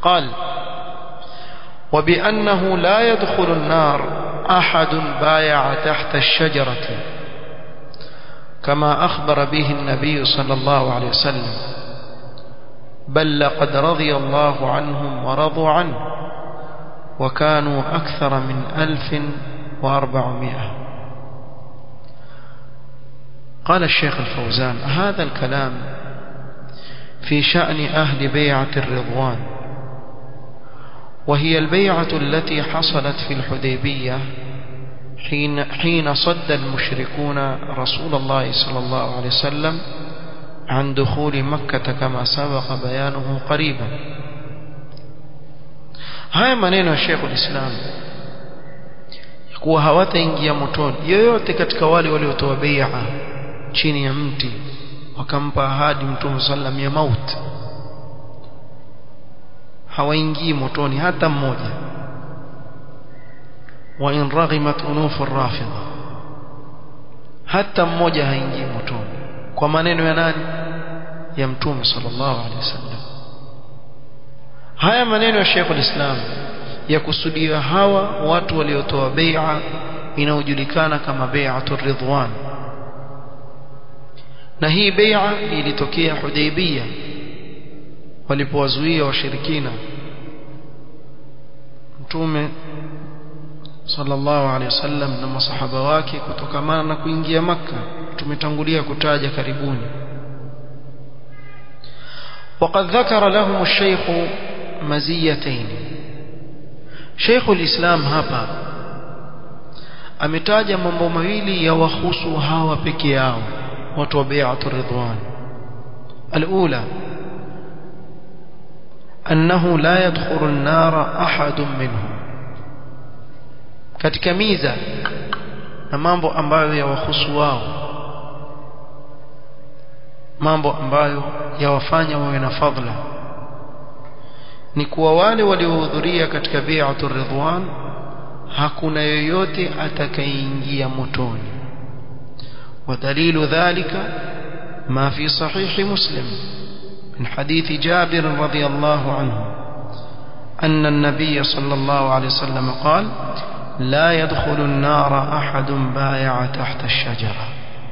قال وبأنه لا يدخل النار أحد بايع تحت الشجرة كما أخبر به النبي صلى الله عليه وسلم بل لقد رضي الله عنهم ورضوا عنه وكانوا أكثر من ألف وأربعمائة قال الشيخ الفوزان هذا الكلام في شأن أهل بيعة الرضوان وهي البيعة التي حصلت في الحديبية حين, حين صد المشركون رسول الله صلى الله عليه وسلم عن دخول مكة كما سبق بيانه قريبا haya maneno ya Sheikh ulislam kuwa hawataingia motoni yoyote katika wale waliotoa bai'a chini ya mti wakampa ahadi mtume sallam ya mauti hawaingii motoni hata mmoja wa in raghimat unuf ar-rafidha hata mmoja haingii motoni kwa maneno ya nani ya mtume sallallahu alaihi wasallam haya maneno ya Sheikh al-Islam ya kusudia hawa watu waliotoa bai'a inayojulikana kama bai'atur ridwan na hii bai'a ilitokea Hudaybiyah walipowazuia washirikina mtume sallallahu alaihi wasallam na masahaba wake kutokamana na kuingia maka tumetangulia kutaja karibuni وقد ذكر لهم الشيخ مزيتين شيخ الإسلام hapa ametaja mambo mawili ya wahusu hawa peke yao watu wa bai'atul ridwan الأولى أنه لا يدخل النار أحد منهم katika miza na mambo ambayo yawahusu wao mambo ambayo yawafanya wawe na fadhila ni kuwa wale waliohudhuria katika bai'atur ridwan hakuna yoyote atakayeingia motoni ودليل ذلك ما في صحيح مسلم من حديث جابر رضي الله عنه أن النبي صلى الله عليه وسلم قال لا يدخل النار أحد بايع تحت الشجرة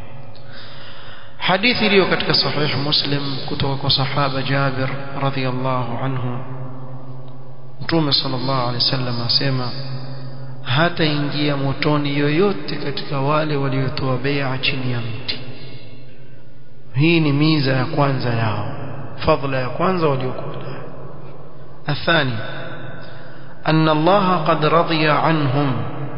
حديث ليو كتك صحيح مسلم كتوك صحابة جابر رضي الله عنه متوم صلى الله عليه وسلم أسيما hata ingia motoni yoyote katika wale waliotoa bai'a chini ya mti hii ni miza ya kwanza yao fadhila ya kwanza waliokuwa nayo athani أن الله قد رضي عنهم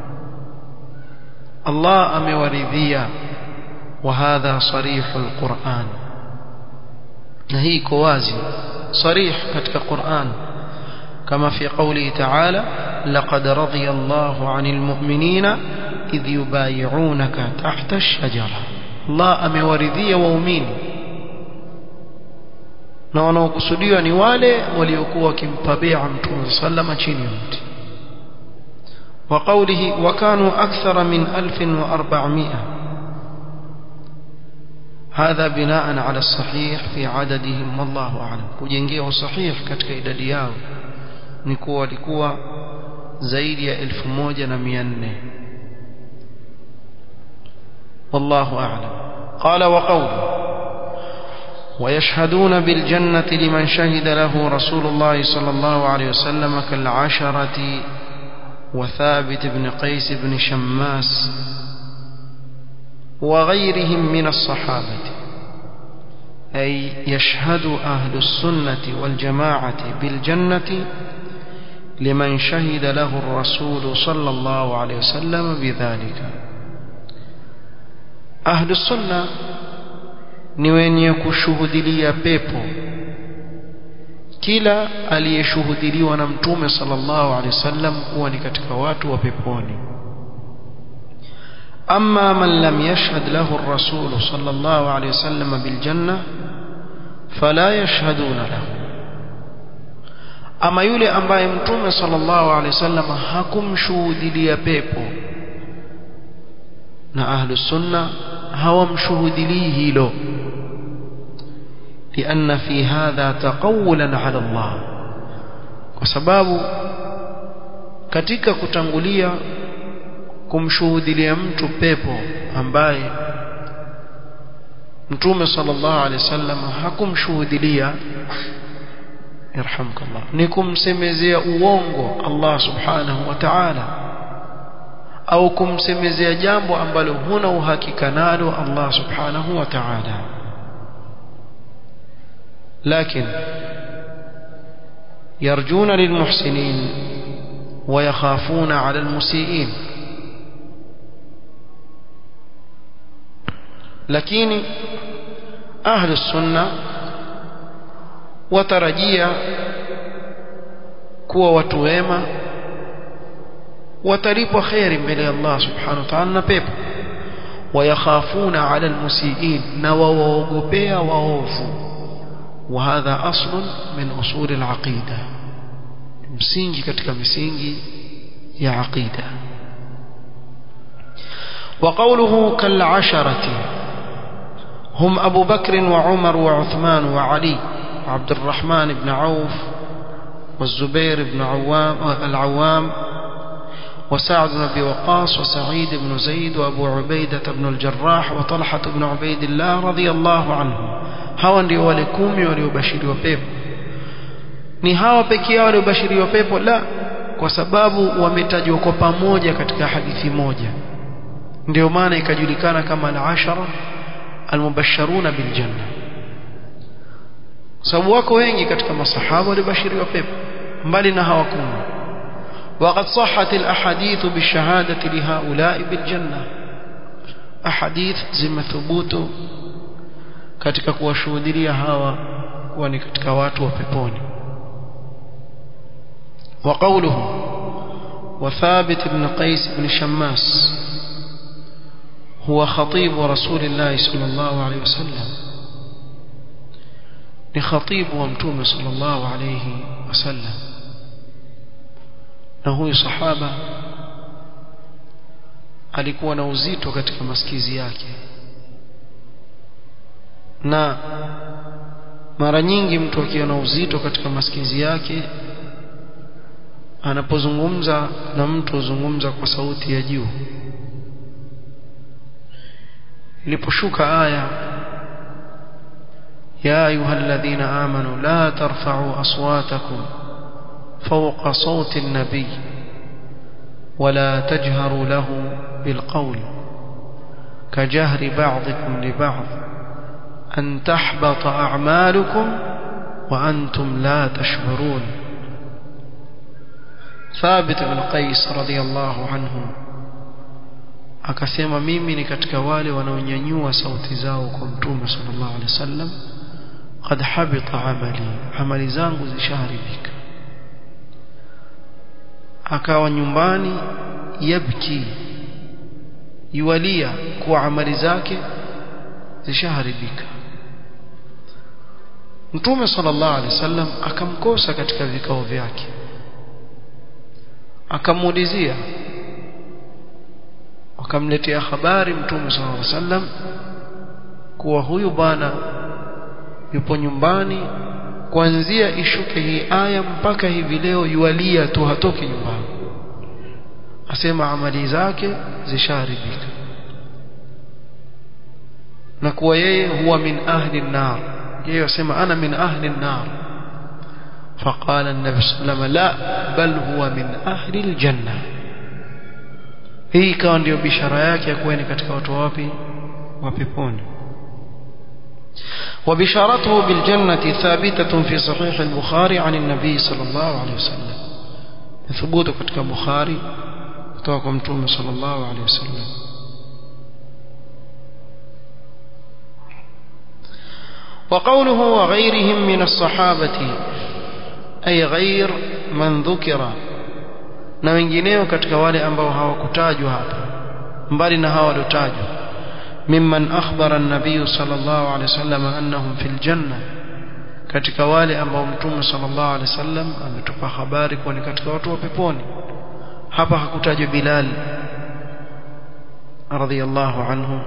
الله أمورذيا وهذا صريح القرآن نهي كوازي صريح كتك القرآن كما في قوله تعالى لقد رضي الله عن المؤمنين إذ يبايعونك تحت الشجرة الله أمورذيا وأمين na wanaokusudiwa ni wale waliokuwa wakimpa bai'a mtume sallama chini ya mti wa qawlihi wa kanu akthara min 1400 هذا بناء على الصحيح في عددهم والله اعلم kujengea sahih katika idadi yao ni kuwa walikuwa zaidi ya 1400 والله اعلم قال وقوله ويشهدون بالجنة لمن شهد له رسول الله صلى الله عليه وسلم كالعشرة وثابت بن قيس بن شماس وغيرهم من الصحابة أي يشهد أهل السنة والجماعة بالجنة لمن شهد له الرسول صلى الله عليه وسلم بذلك أهل السنة ni wenye kushuhudilia pepo kila aliyeshuhudiliwa na mtume sallallahu alaihi wasallam kuwa ni katika watu wa peponi amma man lam yashhad lahu ar-rasul sallallahu alaihi wasallam bil janna fala yashhaduna lahu ama yule ambaye mtume sallallahu alaihi wasallam hakumshuhudilia pepo na ahlus sunna hawamshuhudilii hilo لأن في هذا تقولا على الله kwa sababu katika kutangulia kumshuhudilia mtu pepo ambaye mtume sallallahu alaihi wasallam hakumshuhudilia yarhamkallah ni kumsemezea uongo Allah subhanahu wa ta'ala au kumsemezea jambo ambalo huna uhakika nalo Allah subhanahu wa ta'ala لكن يرجون للمحسنين ويخافون على المسيئين lakini ahlu sunna watarajia kuwa watu wema watalipwa kheri mbele ya Allah subhanahu wa ta'ala na pepo wayakhafuna ala almusiin na wawaogopea waovu وهذا أصل من أصول العقيدة msingi katika misingi ya aqida وقوله كالعشرة هم أبو بكر وعمر وعثمان وعلي وعبد الرحمن بن عوف والزبير بن عوام العوام وسعد بن أبي وقاص وسعيد بن زيد وأبو عبيدة بن الجراح وطلحة بن عبيد الله رضي الله عنهم hawa ndio wale kumi waliobashiriwa pepo ni hawa pekee yao waliobashiriwa pepo la kwa sababu wametajwa kwa pamoja katika hadithi moja ndio maana ikajulikana kama al-ashara al-mubashsharuna bil janna sababu wako wengi katika masahaba walibashiriwa pepo mbali na hawa kumi وقد صحت الأحاديث بالشهادة لهؤلاء بالجنة أحاديث زم ثبوت katika kuwashuhudia hawa kuwa ni katika watu wa peponi وقوله وثابت بن قيس بن شماس هو خطيب رسول الله صلى الله عليه وسلم لخطيب ومتوم صلى الله عليه وسلم na huyu sahaba alikuwa na uzito katika masikizi yake na mara nyingi mtu akiwa na uzito katika masikizi yake anapozungumza na mtu huzungumza kwa sauti ya juu iliposhuka aya ya ayyuhalladhina amanu la tarfa'u aswatakum fawqa sawti an-nabiy ولا تجهروا له بالقول كجهر بعضكم لبعض أن تحبط أعمالكم وأنتم لا تشعرون ثابت بن قيس رضي الله عنه akasema mimi ni katika wale wanaonyanyua sauti zao kwa mtume sallallahu alaihi wasallam qad habita amali amali zangu zishaharibika akawa nyumbani yabki yualia kwa amali zake zishaharibika Mtume sallallahu alaihi wasallam akamkosa katika vikao vyake akamuulizia akamletea habari Mtume sallallahu alaihi wasallam kuwa huyu bwana yupo nyumbani kuanzia ishuke hii aya mpaka hivi leo yualia tu hatoki nyumbani asema amali zake zishaharibika na kuwa yeye huwa min ahli an-nar yeye asema ana min ahli an-nar فقال النبي صلى الله عليه وسلم لا بل هو من أهل الجنة hii ikawa ndio bishara yake ya kuwa ni katika watu wapi wa peponi وبشارته بالجنة ثابتة في صحيح البخاري عن النبي صلى الله عليه وسلم ثبوت katika Bukhari kutoka kwa Mtume صلى الله عليه وسلم وقوله وغيرهم من الصحابة أي غير من ذكر na wengineo katika wale ambao hawakutajwa hapa mbali na hawa waliotajwa mimman akhbara an-nabiy sallallahu alayhi wasallam annahum fil janna katika wale ambao mtume sallallahu alayhi wasallam ametupa habari kuwa ni katika watu wa peponi hapa hakutajwa Bilal radhiyallahu anhu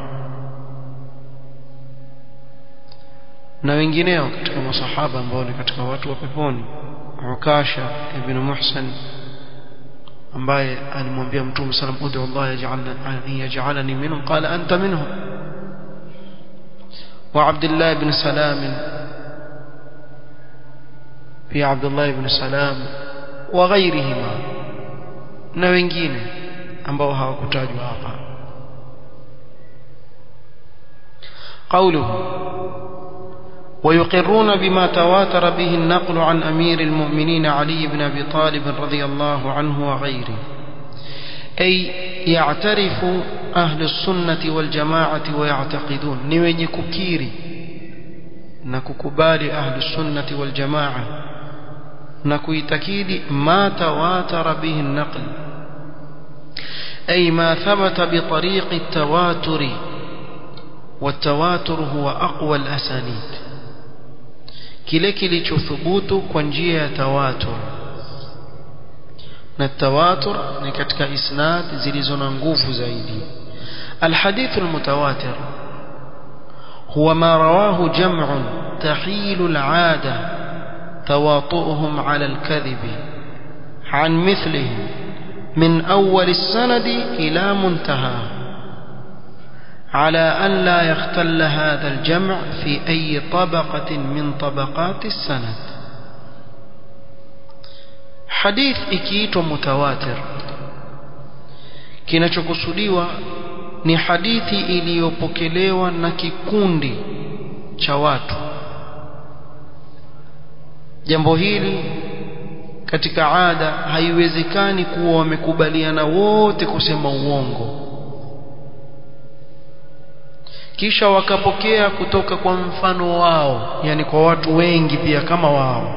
na wengineo katika masahaba ambao ni katika watu wa peponi Ukasha ibn Muhsan ambaye alimwambia Mtume sallam ud'u Allah yaj'alni yaj'alani minhum qala anta minhum wa Abdullah ibn Salam fi Abdullah ibn Salam wa ghayrihima na wengine ambao hawakutajwa hapa قوله ويقرون بما تواتر به النقل عن أمير المؤمنين علي بن أبي طالب رضي الله عنه وغيره أي يعترف أهل السنة والجماعة ويعتقدون نوين ككيري نككبال أهل السنة والجماعة نكويتكيد ما تواتر به النقل أي ما ثبت بطريق التواتر والتواتر هو أقوى الأسانيد kile kilichothubutu kwa njia ya tawatur na tawatur ni katika isnad zilizo na nguvu zaidi الحديث المتواتر هو ما رواه جمع تحيل العادة تواطؤهم على الكذب عن مثله من أول السند إلى منتهاه على أن لا يختل هذا الجمع في أي طبقة من طبقات السند حديث ikiitwa mutawatir kinachokusudiwa ni hadithi iliyopokelewa na kikundi cha watu jambo hili katika ada haiwezekani kuwa wamekubaliana wote kusema uongo kisha wakapokea kutoka kwa mfano wao yani kwa watu wengi pia kama wao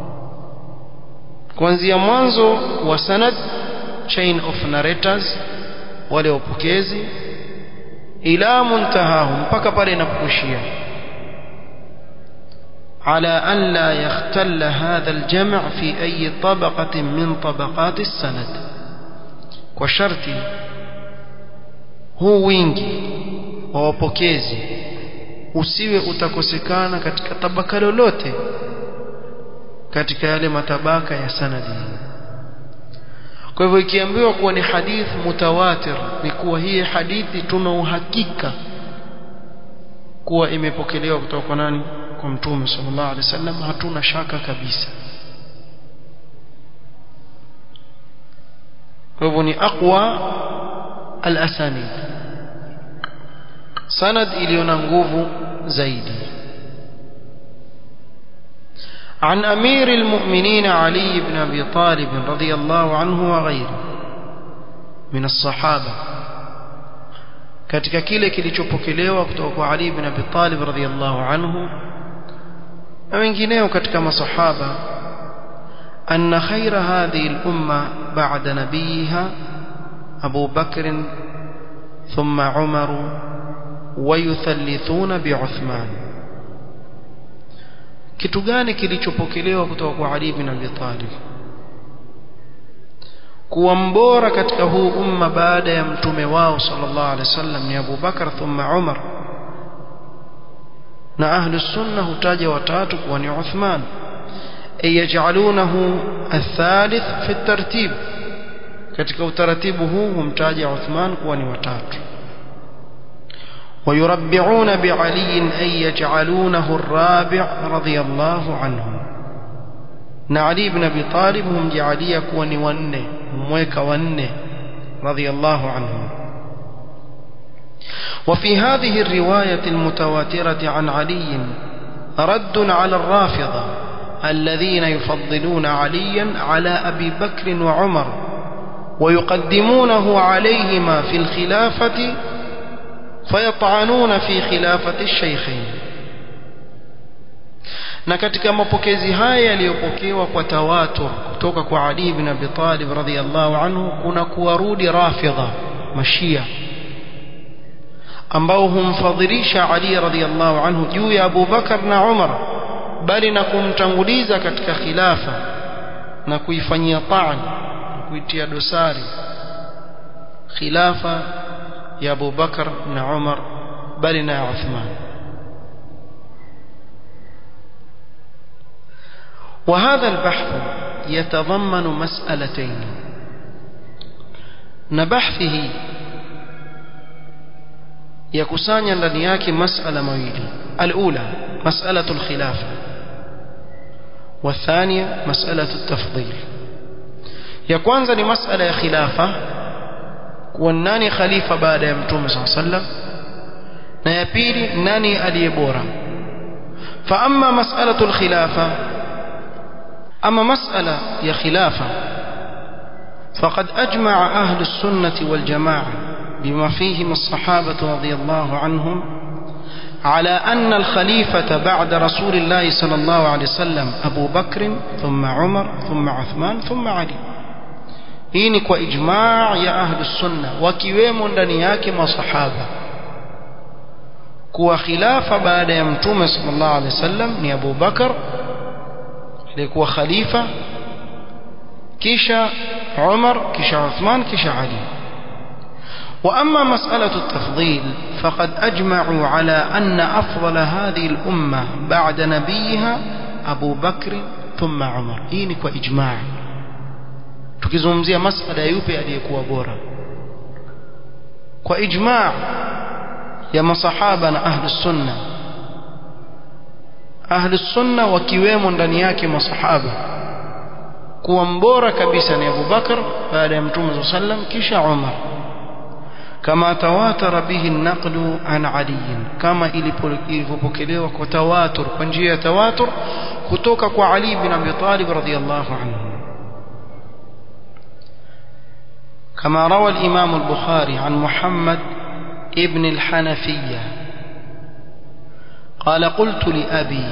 kuanzia mwanzo wa sanad chain of narrators wale wapokezi ila muntahahu mpaka pale inapokuishia على أن لا يختل هذا الجمع في أي طبقة من طبقات السند وشرط هو wingi wa wapokezi usiwe utakosekana katika tabaka lolote katika yale matabaka ya sanadi kwa hivyo ikiambiwa kuwa ni hadith mutawatir ni kuwa hii hadithi tuna uhakika kuwa imepokelewa kutoka kwa nani kwa mtume sallallahu alaihi wasallam hatuna shaka kabisa kwa hivyo ni aqwa al-asanid sanad iliyo na nguvu zaidi عن أمير المؤمنين علي بن أبي طالب رضي الله عنه وغيره من الصحابة katika kile kilichopokelewa kutoka kwa Ali ibn Abi Talib radhiyallahu anhu na wengineo katika masahaba anna khaira hadhihi al-umma ba'da nabiyiha Abu Bakr thumma Umar wayuthallithuna bi'Uthman kitu gani kilichopokelewa kutoka kwa Ali ibn Abi Talib kuwa mbora katika huu umma baada ya mtume wao sallallahu alaihi wasallam ni Abu Bakar thumma Umar na ahlu sunna hutaja watatu kuwa ni Uthman ay yaj'alunahu athalith fi tartib katika utaratibu huu humtaja Uthman kuwa ni watatu ويربعون بعلي أن يجعلونه الرابع رضي الله عنه نعلي بن أبي طالب هم جعلي كوني ونه مويك ونه رضي الله عنه وفي هذه الرواية المتواترة عن علي رد على الرافضة الذين يفضلون عليا على أبي بكر وعمر ويقدمونه عليهما في الخلافة فيطعنون في خلافة الشيخين na katika mapokezi haya yaliyopokewa kwa tawatur kutoka kwa Ali ibn Abi Talib radhiyallahu anhu kuna kuwarudi rafidha mashia ambao humfadhilisha Ali radhiyallahu anhu juu ya Abu Bakar na Umar bali na kumtanguliza katika khilafa na kuifanyia taan na kuitia dosari khilafa ya Abu Bakar na Umar bali na Uthman وهذا البحث يتضمن مسألتين نبحثه يكسانيا ndani yake masala mawili الأولى مسألة الخلافة والثانية مسألة التفضيل ya kwanza ni masala ya khilafa kuwa nani khalifa baada ya mtume saa sallam na ya pili nani aliye bora fa amma mas'alatu al-khilafa ama mas'ala ya khilafa faqad ajma'a ahlu as-sunnah wal jama'ah bima fihim as-sahabah radiyallahu anhum على أن الخليفة بعد رسول الله صلى الله عليه وسلم أبو بكر ثم عمر ثم عثمان ثم علي hii ni kwa ijmaa ya ahlu sunna wakiwemo ndani yake masahaba kuwa khilafa baada ya mtume sallallahu alaihi wasallam ni Abu Bakar aliyekuwa khalifa kisha Umar kisha Uthman kisha Ali وأما مسألة التفضيل فقد أجمعوا على أن أفضل هذه الأمة بعد نبيها أبو بكر ثم عمر هي وإجماع tukizungumzia masala yupi aliyekuwa bora kwa ijmaa ya masahaba na ahli sunna ahli sunna wakiwemo ndani yake masahaba kuwa mbora kabisa ni Abu Bakar baada ya Mtume sallam kisha Umar kama tawatara bihi an-naqlu an Ali kama ilipokelewa kwa tawatur kwa njia ya tawatur kutoka kwa Ali bin Abi Talib radhiyallahu anhu كما روى الإمام البخاري عن محمد ابن الحنفية قال قلت لأبي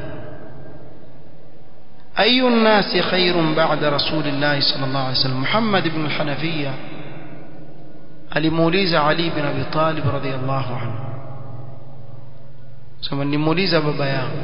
أي الناس خير بعد رسول الله صلى الله عليه وسلم محمد بن الحنفية alimuuliza Ali bin Abi Talib radhiyallahu anhu sema nimuuliza baba yangu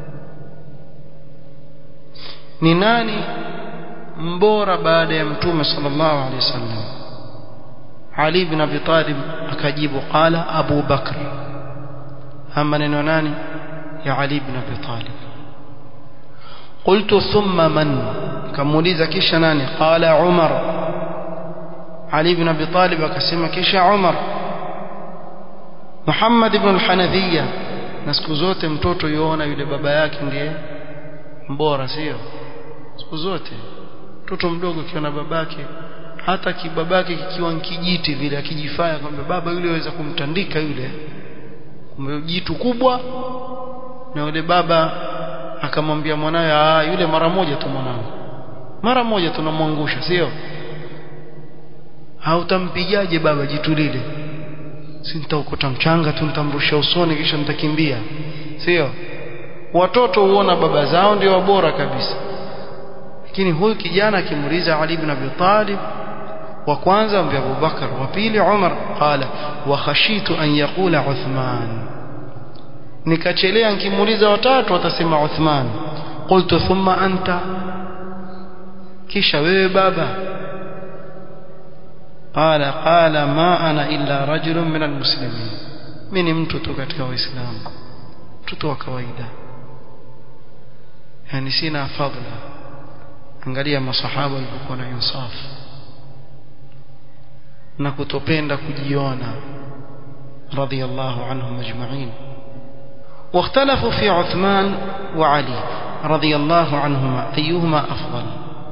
ni nani mbora baada ya mtume sallallahu alaihi wasallam Ali bin Abi Talib akajibu qala Abu Bakr ama neno nani ya Ali bin Abi Talib قلت ثم من كموليزا كيش ناني قال عمر علي بن أبي طالب akasema kisha Umar Muhammad ibn al-Hanafiya na siku zote mtoto yuona yule baba yake ndiye mbora sio siku zote mtoto mdogo akiona babake hata kibabake kikiwa kijiti vile akijifanya kwamba baba yule aweza kumtandika yule kumbe jitu kubwa na yule baba akamwambia mwanawe ah yule mara moja tu mwanangu mara moja tunamwangusha sio hautampigaje baba jitu lile si nitaokota mchanga tu nitamrusha usoni kisha nitakimbia sio watoto huona baba zao ndio bora kabisa lakini huyu kijana akimuuliza Ali ibn Abi Talib wa kwanza ambaye Abu Bakar wa pili Umar qala wa khashitu an yaqula Uthman nikachelea nikimuuliza watatu watasema Uthman qultu thumma anta kisha wewe baba قال قال ما أنا إلا رجل من المسلمين mimi mtu tu katika waislamu mtoto wa kawaida yani sina fadhila angalia masahaba walikuwa na insaf na kutopenda kujiona radiyallahu anhum ajma'in واختلفوا في عثمان وعلي رضي الله عنهما أيهما أفضل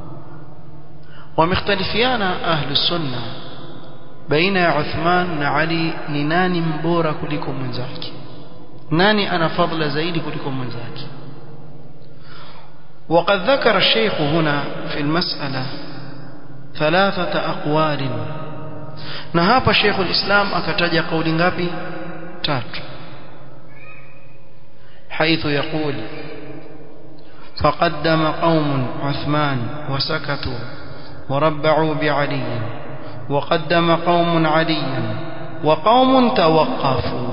ومختلفيانا أهل السنة بين عثمان وعلي نناني مبورة كلكم من ذاك ناني أنا فضل زيد كلكم من ذاك وقد ذكر الشيخ هنا في المسألة ثلاثة أقوال نهاب شيخ الإسلام أكتج قول غبي تات حيث يقول فقدم قوم عثمان وسكتوا وربعوا بعلي وقدم قوم عليا وقوم توقفوا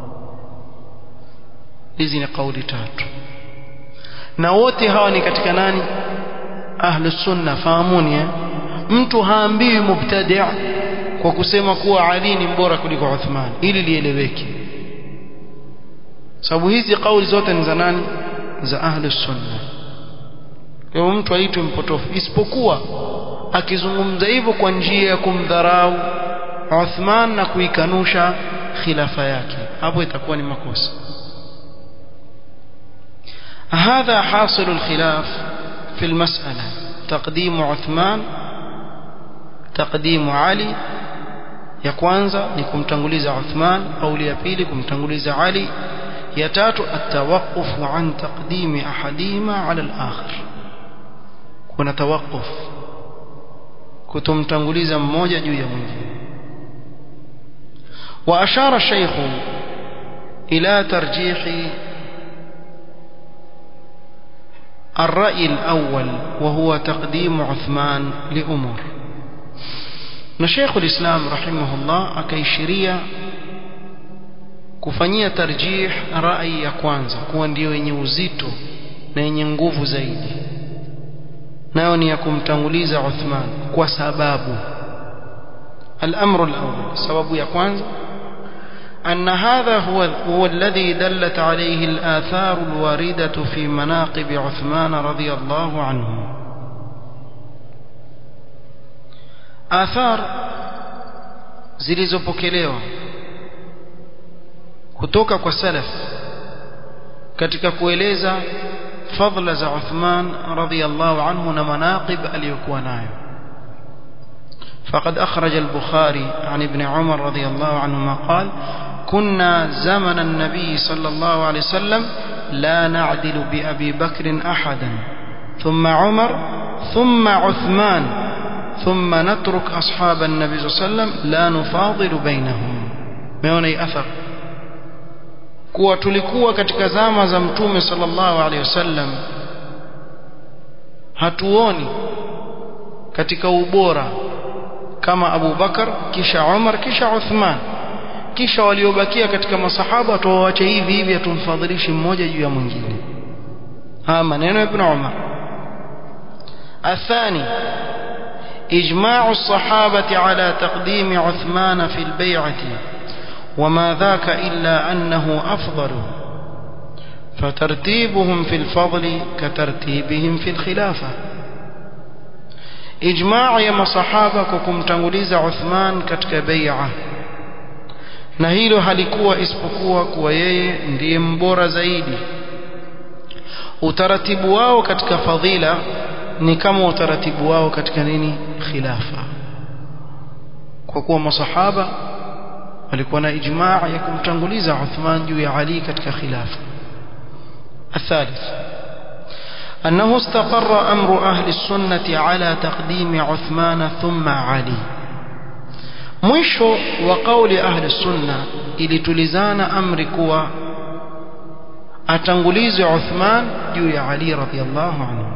hizi ni kauli tatu na wote hawa ni katika nani ahlus sunna fahamuni eh? mtu haambiwi mubtadi' kwa kusema kuwa Ali ni mbora kuliko Uthman ili lieleweke sababu hizi kauli zote ni za nani za ahlus sunna kwa mtu aitwe mpotofu isipokuwa akizungumza hivyo kwa njia ya kumdharau Uthman na kuikanusha khilafa yake hapo itakuwa ni makosa هذا حاصل الخلاف في المسألة تقديم عثمان تقديم علي ya kwanza ni kumtanguliza Uthman au ya pili kumtanguliza Ali ya tatu atawaqufu an taqdimi ahadihima ala al-akhar kuna tawaquf kutomtanguliza mmoja juu ya mwingine wa ashara shaykh ila tarjih الرأي الأول وهو تقديم عثمان لأمور na Sheikh ulislam rahimahullah akaishiria kufanyia tarjih rai ya kwanza kuwa ndio yenye uzito na yenye nguvu zaidi nayo ni ya kumtanguliza Uthman kwa sababu الأمر الأول سبب ya kwanza أن هذا هو هو الذي دلت عليه الآثار الواردة في مناقب عثمان رضي الله عنه athar zilizopokelewa kutoka kwa salaf katika kueleza fadla za Uthman radhiyallahu anhu na manaqib aliyokuwa nayo فقد أخرج البخاري عن ابن عمر رضي الله عنهما قال كنا زمن النبي صلى الله عليه وسلم لا نعدل بأبي بكر أحدا ثم عمر ثم عثمان ثم نترك أصحاب النبي صلى الله عليه وسلم لا نفاضل بينهم meona hii athar kuwa tulikuwa katika zama za mtume sallallahu alaihi wasallam hatuoni katika ubora kama Abu Bakar kisha Umar kisha Uthman kisha waliobakia katika masahaba tuwaache hivi hivi atumfadhilishi mmoja juu ya mwingine haya maneno ya Ibn Umar athani إجماع الصحابة على تقديم عثمان في البيعة وما ذاك إلا أنه أفضل فترتيبهم في الفضل كترتيبهم في الخلافة إجماع يما صحابة كم تنغليز عثمان كتك بيعة na hilo halikuwa isipokuwa kuwa yeye ndiye mbora zaidi utaratibu wao katika fadhila ni kama utaratibu wao katika nini khilafa kwa kuwa masahaba walikuwa na ijmaa ya kumtanguliza Uthman juu ya Ali katika khilafa الثالث أنه استقر أمر أهل السنة على تقديم عثمان ثم علي mwisho wa kauli ahli sunna ilitulizana amri kuwa atangulizwe Uthman juu ya Ali radhiyallahu anhu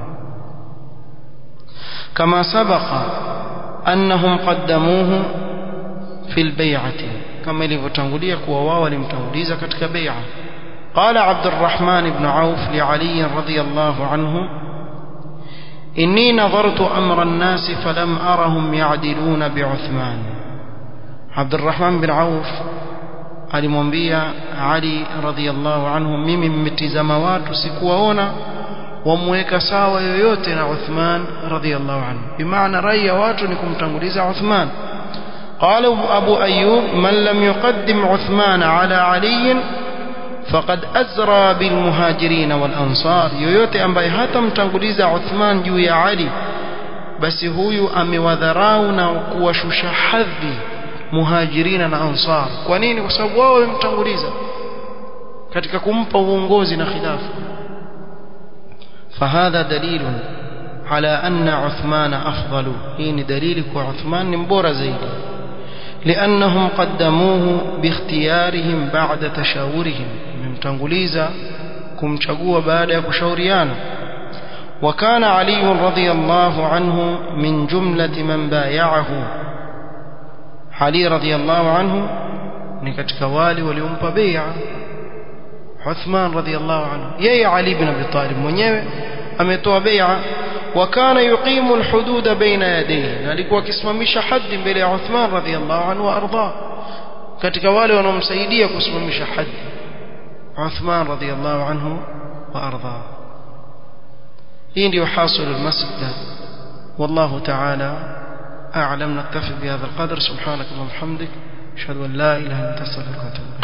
كما سبق أنهم قدموه في البيعة كما لفتنغلية كواوا لمتنغليزة كتك بيعة قال عبد الرحمن بن عوف لعلي رضي الله عنه إني نظرت أمر الناس فلم أرهم يعدلون بعثمان عبد الرحمن بن عوف alimwambia Ali radhiallahu anhu mimi mmetizama watu sikuwaona wamweka sawa yoyote na Uthman radhiallahu anhu bimaana rai ya watu ni kumtanguliza Uthman قال أبو أيوب من لم يقدم عثمان على علي فقد أزرى بالمهاجرين والأنصار yoyote ambaye hatamtanguliza Uthman juu ya Ali basi huyu amewadharau na kuwashusha hadhi muhajirina na ansar kwa nini kwa sababu wao wamemtanguliza katika kumpa uongozi na khilafa فهذا دليل على أن عثمان أفضل إن دليل عثمان مبورة زيد لأنهم قدموه باختيارهم بعد تشاورهم ممتنغليزا كم شقوا بعد كشوريانا وكان علي رضي الله عنه من جملة من بايعه علي رضي الله عنه نكتك والي وليومب بيع عثمان رضي الله عنه يي علي بن أبي طالب mwenyewe ametoa bai'a وكان يقيم الحدود بين يديه alikuwa akisimamisha haddi mbele ya Uthman radhiyallahu anhu arda katika wale wanaomsaidia kusimamisha haddi Uthman radhiyallahu anhu wa arda hii ndio hasil almas'ala wallahu ta'ala a'lam naktafi bihadha alqadr subhanak allahumma hamdik ashhadu an la ilaha illa anta astaghfiruka wa atubu